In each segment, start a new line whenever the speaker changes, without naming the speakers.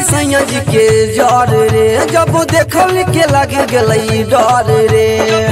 सैया जी के जर रे जब देखल के लग गलई डर रे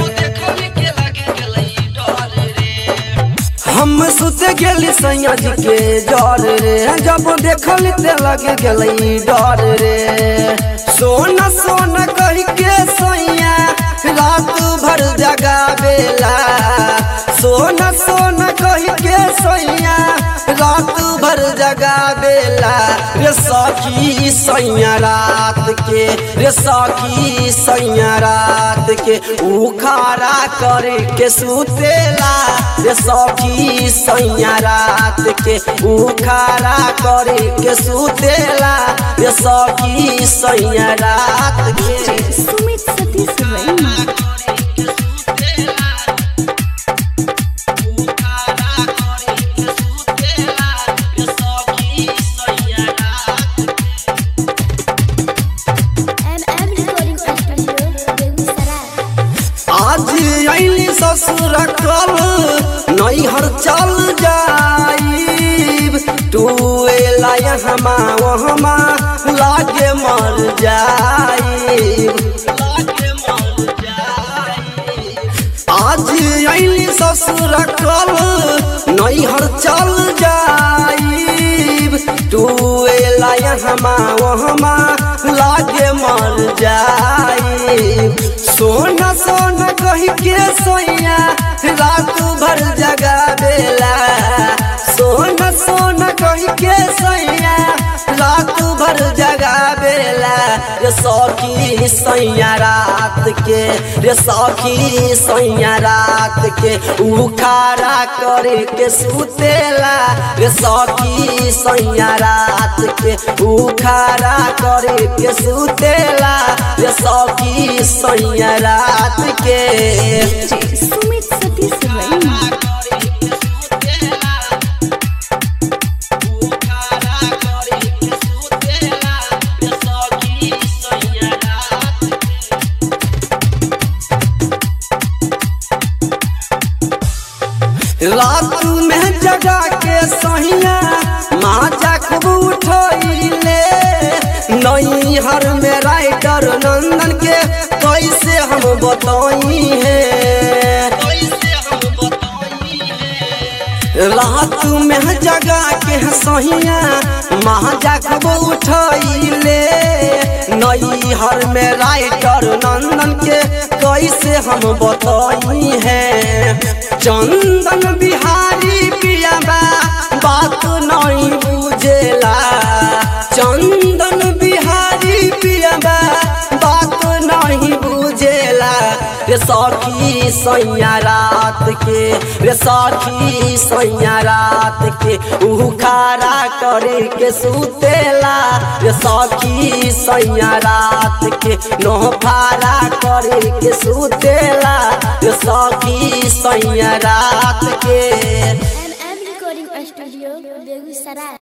हम सुत गेली सैया जी के जर रे जब देखल ते लग गलई डर रे सोना सोना कह के सैया रात भर जगावेला सोना सोना कह के सैया रात भर जगावेला रे सखी सैया रात के रे सखी सैया रात के उखारा करे के सुतेला रे सखी सैया रात के उखारा करे के सुतेला रे सखी सैया रात के
Sumit Satish Raina M M recording studio Begusarai
आज अली ससुर कल नैहर चल जाइब तू एला हमा वहमा लागे मर जाइब आज अली ससुर कल नैहर चल जाइब तू एला हमा वहमा लागे मर जाइब सोना सोना कह के सोया रात भर जगावेला सोना सोना कह के सोया रात भर जगावेला रे सखी सैया रात के रे सखी सैया रात के उखारा करे के सुतेला रे सखी सैया रात के उखारा करे के सुतेला रे सखी सैया रात के
सुमित सतीश रैना
रात में जगा के सहिया माजा खूब उठैले नैहर में राइटर नंदन के कैसे हम बताई है रात में जगा के सहिया माजा खूब उठैले नैहर में राइटर नंदन के कैसे हम बताई है चंदन बिहारी पियाबा बात नहीं बुझेला चंदन बिहारी पियाबा बात नहीं बुझेला रे सखी सैया रात के रे सखी सैया रात के उखारा करे के सुतेला रे सखी सैया रात के नोफारा करे के सुतेला रे सखी सैया रात के
M M recording studio Begusarai